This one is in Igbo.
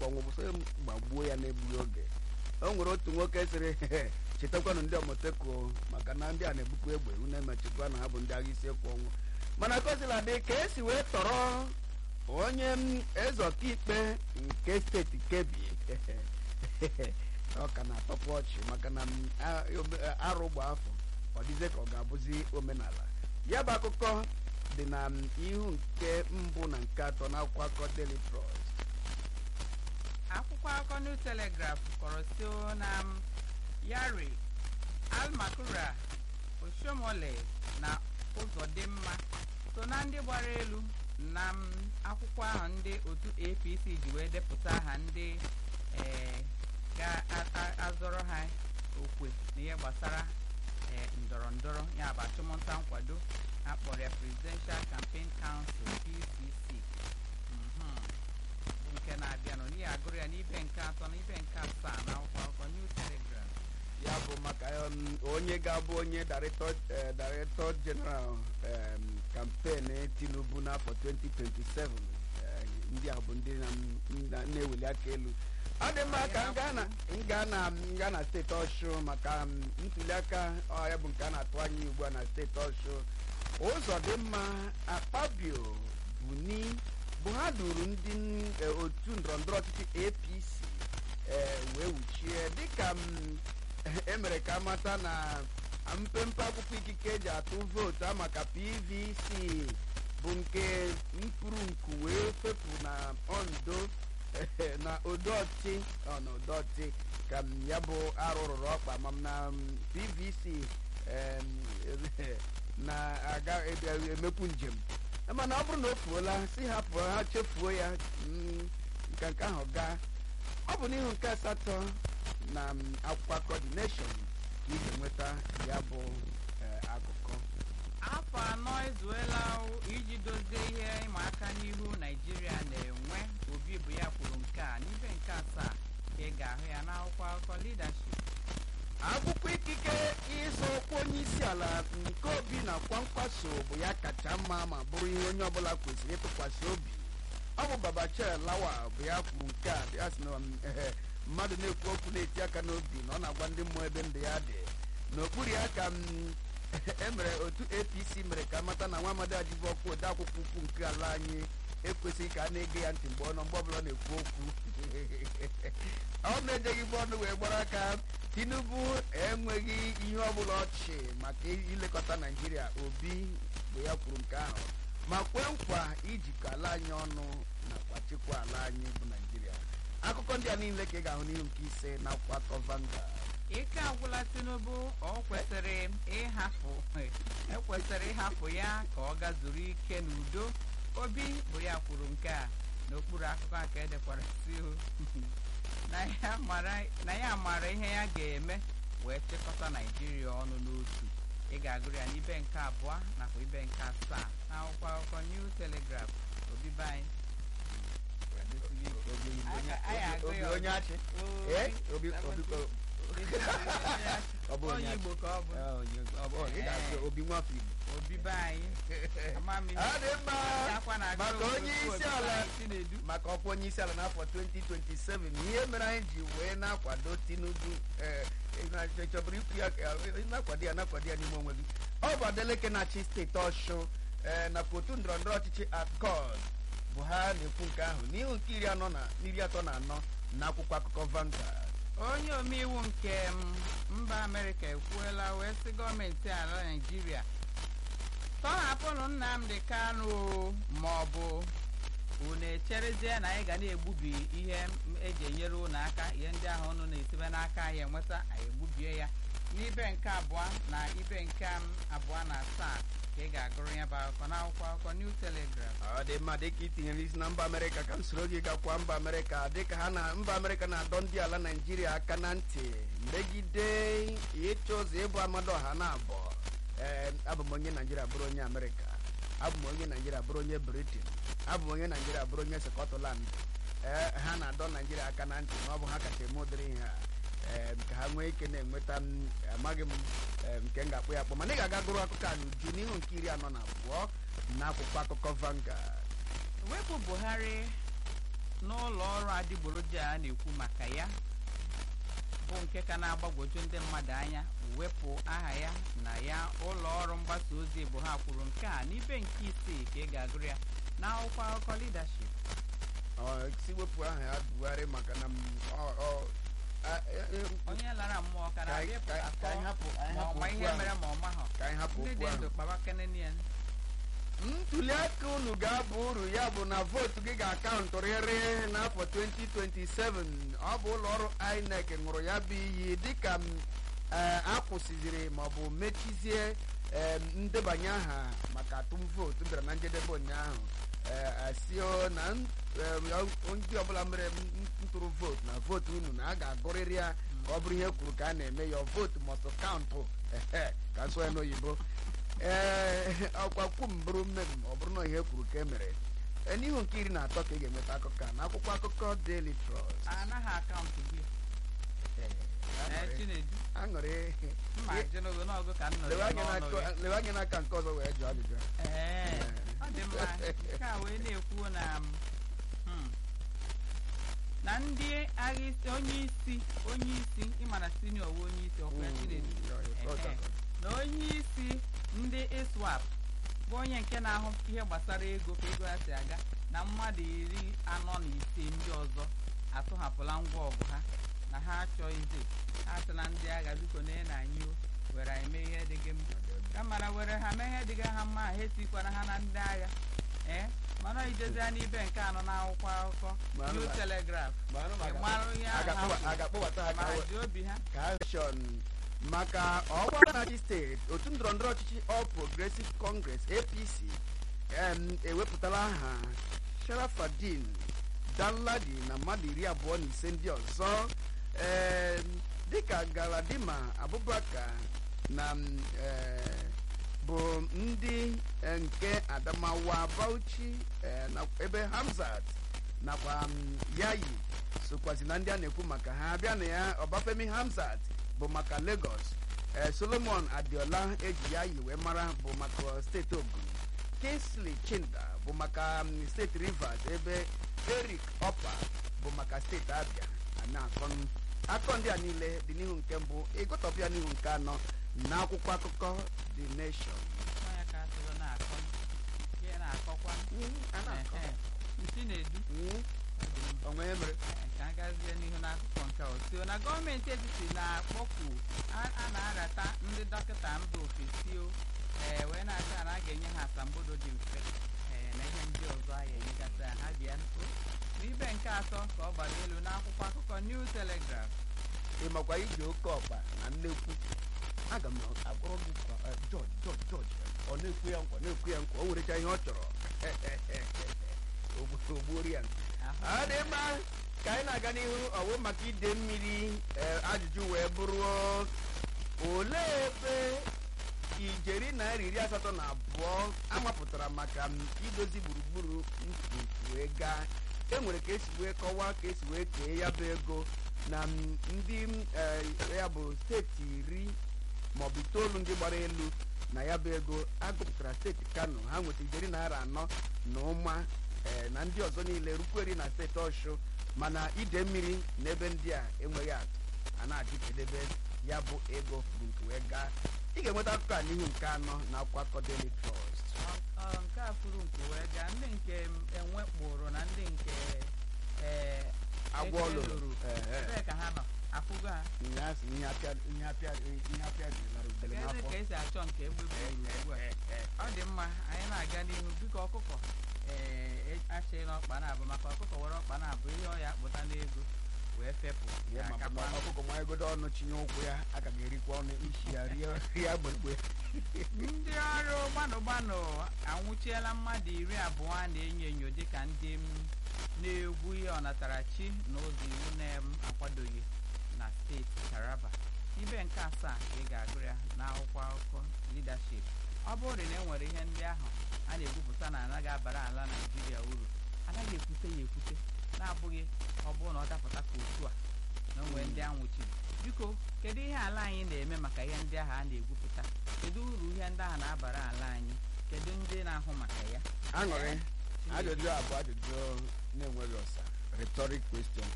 ọnwụ bụ sị gbagbuo ya na-egbughị oge o nwere otu nwoke sịrị chetakwanụ ndị omoteko maka na ndị a na-ebukwa egbe unu emechikwa na ha bụ ndị agha isi ekwu ọnwụ mana kosila dị ka esi wee tọrọ onye m eze ọkaikpe nke steeti kebi ọ ka na-atọpụ ọchị maka na m, a- obe- arụ gba afọ ọ dịzie ka ọ ga-abụzi omenala ya bụ akụkọ dị na m, ihu nke mbụ na nke atọ na akwụkwọ akụkọ Daily Trust akwụkwọ akụkọ new telegraph kọrọ sio na m, yari almakura oshomole na ụzọdịmma so na ndị gbara elu na m, akwụkwọ ahụ ndị otu apc ji wee depụta aha ndị eh, ga-azọrọ ha okwe n'ihe gbasara eh, ndọrọ ndọrọ ya bụ achụmnta nkwado ha kpọrọ ya presidential campaign council pcc Mhm. bụ nke na-abịanụ n'ihi agụrụ ya n'ibe nke atọ na ibe nke asaa na akwụkwọ akụkọ new telegraph ya bụ maka um, onye ga-abụ onye director eh, director general um, campaign tinubu n'afọ 2027 eh, ndị a bụ ndị na- na- na-eweli aka elu ọ dị mma ka m gaa na m gaa na m gaa na steeti ọshụ maka um, ntuli aka ọ ya bụ nke a na-atụ anya ugbu a na steeti ọshụ ụzọ dị mma akpabio buni bụ ha duru ndị eh, otu ndọrọndọrọ ọchịchị apc eh, wee wuchie dịka m emere ka amata na mpempe akwụkwọ ikike eji atụ vootu a maka pvc bụ nke mkpụrụ nku wee fepụ na ondo na odoti ọ na odoti ka m ya bụ arụ rụrụ ọkpa ma m na m, pvc em, na-aga ebe- emekwu njem mana ọ bụrụ na o fuola si hapụ ha chefuo ya mm, nke nke ahụ gaa ọ bụ n'ihu nke asatọ na m, akwụkwọ coordination ka ị ga-enweta ya bụ eh, akụkọ afọ anọ ezuela o iji dozie ihe ịma aka n'ihu naijiria na-enwe obi bụ ya kwuru nke a n'ibe nke asaa ka ị ga-ahụ ya n'akwụkwọ akụkọ leadership akwụkwọ ikike ịzọ ọkwa onye isi ala nke obi na kwankwaso bụ ya kacha mma ma bụrụ ihe onye ọbụla kwesịrị ịtụkwasị obi ọ bụ babachel lawa bụ ya kwuru nke a ya sị na um, ehe, mmadụ na-ekwu okwu na-eti aka n'obi na ọ na-agwa ndị mmụọ ebe ndụ ya dị n'okpuru ya ka m emere otu apc mere ka mata na nwa amadi ajibu ọkwa ode akwụkwọ ukwu nke ala anyị ekwesịghị ka a na-ege ya ntị mgbe ọ nọ mgbe ọbụla ọ na-ekwu okwu ọ na-ejeghị ibe ọnụ wee gbara aka tinubu enweghị ihe ọbụla ọchị maka ilekọta naijiria obi bụ ya kwuru nke ahụ ma kwee nkwa ijikọ ala anyị ọnụ nakwa chịkwa ala anyị bụ naijiria akụkọ ndị a niile ka ị ga-ahụ n'ihu nke ise na akwụkwọ akọ Vanguard. ike agwụla tinubu ọ kwesịrị ịhapụ ekwesịrị ịhapụ ya ka ọ gazuru ike n'udo obi bụ ya kwuru nke a n'okpuru akụkọ a ka edekwara siu na ya mara- na ya maara ihe ya ga-eme wee chịkọta naijiria ọnụ n'otu ị ga-agụrụ ya n'ibe nke abụọ nakwa ibe nke asaa na akwụkwọ akụkọ new telegraph obibe anyị Obi- obi- Aka- anyị agụ obi ya onye achị Obi- Eh? Obi- obi- o- ọ bụ onye onye igbo ka ọ bụ Ah, onye- ọ bụ- ị ga-asị obi nwafọ igbo obibe anyị ama m ihe ọ dị mma Akwa na-agụ maka obodo onye isi obibe ala anyị Chinedu. maka ọkwa onye isi ala n'afọ 2027 ihe mere anyị ji wee na-akwado tinubu ee, ị na- ị chọburu ikwu ya ka- ị na-akwado ya na-akwado ya n'ime onwe gị ọ bụ adeleke na-achị steeti ọshụ ee, nakwa otu ndọrọndọrọ ọchịchị accord bụ ha na-ekwu nke ahụ n'ihu nke iri anọ na iri atọ na anọ na akwụkwọ akụkọ Vanguard onye omeiwu nke m, mba amerịka ekwuola wee sị gọọmenti ala naijiria tọhapụnụ nnamdị kanụ o, ma ọ bụ unu echerezie na anyị ga na-egbubi ihe m eji enyere unu aka ihe ndị ahụ unu na-esibe n'aka anyị enweta anyị egbubie ya n'ibe nke abụọ na ibe nke m abụọ na asaa ka ị ga-agụrụ ya bụ akụkọ n'akwụkwọ akụkọ new telegraph ọ dị mma dịka itinyere isi na mba amerịka ka m soro gị gakwa mba amerịka dịka ha na mba amerịka na-adọ ndị ala naijiria aka na ntị megide ịchọ ụzọ ịbụ amado ọha na abụọ ee abụ m onye naijiria bụrụ onye amerịka abụ m onye naijiria bụrụ onye britin abụ m onye naijiria bụrụ onye skọtland ee ha na-adọ naijiria aka na ntị na ọ bụ ha kacha eme ụdịrị ihe a ee ka ha nwee ike na-enweta m amaghị m ee, nke m ga-akpụ ya akpọ mana ị ga-aga gụrụ akụkọ a n'uju n'ihu nke iri anọ na abụọ n'akwụkwọ akụkọ Vanguard wepụ buhari n'ụlọ ọrụ adịgboroja a na-ekwu maka ya bụ nke ka na-agbagwoju ndị mmadụ anya wepụ aha ya na ya ụlọ ọrụ mgbasa ozi bụ ha kwuru nke a n'ibe nke isii ka ị ga-agụrụ ya n'akwụkwọ akụkọ leadership Ọ, si wepụ aha ya Buhari maka na m- ọ- ọ- a- e- e- onye lara mmụọ ka ka anyị- na-abịa ka anyị- ka anyị hapụ anyị ma ọ hapụ ma okwu ihe ahụ. mere ma ọ mahọ ka anyị hapụ ndị okwu dị ahụ ndụ kpaba kenenian ntuli aka unu ga-aba uru ya bụ na vootu gị ga-akaụntụrịrị n'afọ 2027 ọ bụ ụlọ ọrụ INEC ṅụrụ ya bụ iyi dịka m eh, akwụsịziri maọbụ mechizie em, ndebanye aha maka atụm vootu bịara na njedebe ụnyaahụ eh, asio na n- em, ndị ọbụla mere m- ntụrụ vootu na vootu unu na a ga-agụrịrị ya ka ọ bụrụ ihe kwuru ka a na-eme ya vootu mọstụ kaụntụ ehe, ka a sụọ ya n'oyibo ee ọkwa kwu m bụrụ mmem ọ bụrụ na ihe kwuru ka e mere Ee, n'ihu nke iri na atọ ka ị ga-enweta akụkọ a n'akwụkwọ akụkọ Daily Trust anaghị akaụntụ gị Ee, ee aṅụrị- chinedu aṅụrị mma jenogo n'ọgụ ka m nọrọ lewe ya anya n'ọnụ n'aka- ya. lewe anya n'aka nke ọzọ wee jụọ ajụjụ a. ee ọ dị mma nke a wee na-ekwu na hmm, na ndị agha isi onye isi onye isi ịmana sinio wu onye isi ọkwa ya chinedu Mm, ya, ya, ọ Ehe. dị. na onye isi ndị iswap bụ onye nke na-ahụ ihe gbasara ego ka ego ya si aga na mmadụ iri anọ na ise ndị ọzọ atụhapụla ngwa ọgụ ha na ha achọghịzi ha sị na ndị agha biko na na anyị o were anyị mee ihe dịghị mma kamara were ha mee ihe dịga ha mma ha etikwana ha na ndị agha ee mana ijezi ya n'ibe nke anọ n'akwụkwọ akụkọ Mara New ma- Telegraph Mara ma ị aga- mara ihe ahụ ha aga-akpọba- kwuru, aga-akpọbata ha ma ka ji obi ha ka election maka ọgba na-achị steeti otu ndọrọndọrọ ọchịchị All Progressive Congress APC em, ewepụtala aha Sharafadin Danladi na mmadụ iri abụọ na ise ndị ọzọ em, dịka Galadima Abubakar na m, eh, bụ ndị eh, nke Adamawa Bauchi eh, na ebe Hamzat nakwa m, Yayi sokwazi na ndị a na-ekwu maka ha abịa na ya Ọbafemi Hamzat bụ maka Lagos ee Solomon Adiola eji ya yi wee mara bụ maka steeti Ogun Kingsley Chinda bụ maka um, steeti Rivers ebe Eric Opa bụ maka steeti Abia a na-akọ akọ ndị a niile dị n'ihu nke mbụ ịgụtọpụ ya n'ihu nke anọ na akwụkwọ akụkọ The Nation onye ka atụrụ na-akọ ihe na-akọkwa a na-akọ. Ehe. Chinedu Mm, ọ dị mma. o nwee mere Ee, ka a gazie n'ihu n'akụkọ nke a osio na gọọmenti etiti na-akpọku a a na-arata ndị dọkịta mba ofesi o ee wee na-asị na a ga-enye ha asambodo dị mfe ee na ihe ndị ọzọ a ga-enyegasị ha ha bịa o n'ibe nke atọ ka ọ gbara elu n'akwụkwọ akụkọ New Telegraph ị makwa iji oke ọkpa na nnekwu aga m agwọrọ gị nkwa eh, George George George ọ na-ekwu ya nkwa na-ekwu ya nkwa o werecha ihe ọ chọrọ Ogbu- ogbuori ya ahụ ọ dị mma ka anyị na-aga n'ihu ọwụ maka ide mmiri eh, ajụjụ wee bụrụ olee ebe ijeri naira iri asatọ na abụọ amapụtara maka m idozi gburugburu ntutu wee gaa enwere ka esi wee kọwaa ka esi wee kee ya bụ ego na m, ndị m, eh, ya bụ steeti iri maọbụ itoolu ndị gbara elu na ya bụ ego agụpụtara steeti kano ha nweta ijeri naira anọ na ụma ee na ndị ọzọ niile rukweri na steeti ọshụ mana ide mmiri na ebe ndị a enweghị atụ a na-ajụ kedebe ya bụ ego furu nke wee gaa ị ga-enweta akụkọ a n'ihu nke anọ na akwụkwọ akụkọ Daily Trust Ọ- ọ, nke a furu nke wee gaa ndị nke enwe kpụrụ na ndị nke ee agwọ eke lụrụ lụrụ Ee, ebee ka ha nọ afụgo ha ihe a sị na ihe apịa ihe apịa ihe apịa dị lara udele Kedu n'afọ ka esi achọ nke egbe gburu ugbu a ọ dị mma anyị na-aga n'ihu biko ọkụkọ ee achịghị n'ọkpa na-abụ maka ọkụkọ were ọkpa na-abụ ihe ọ ya akpụta n'ego wee fepụ Ihe ya ma akakwa ma ọkụkọ ma egodo ọnụ chinye ụkwụ ya aka ga-erikwa ọnụ isi ya rie rie gbegbe ndị ọrụ gbanụ gbanụ anwụchiela mmadụ iri abụọ na-enyo enyo dịka ndị m na-egwu ihe ọnatarachi na ụzọ iwu na-akwadoghị na steeti Taraba ibe nke asaa ka ị ga-agụ ya n'akwụkwọ akụkọ leadership ọ bụrụ na e nwere ihe ndị ahụ a na-egwupụta na anaghị abara ala Naijiria uru anaghị ekwute ya ekwute na-abụghị ọ bụrụ na ọ dapụta ka otu a na onwe ndị anwụchiri biko kedu ihe ala anyị na-eme maka ihe ndị ahụ a na-egwupụta kedu uru ihe ndị ahụ na-abara ala anyị kedu ndị na-ahụ maka ya aṅụrị Chinedu. ajụjụ a bụ ajụjụ na-enweghị ọsa rhetoric question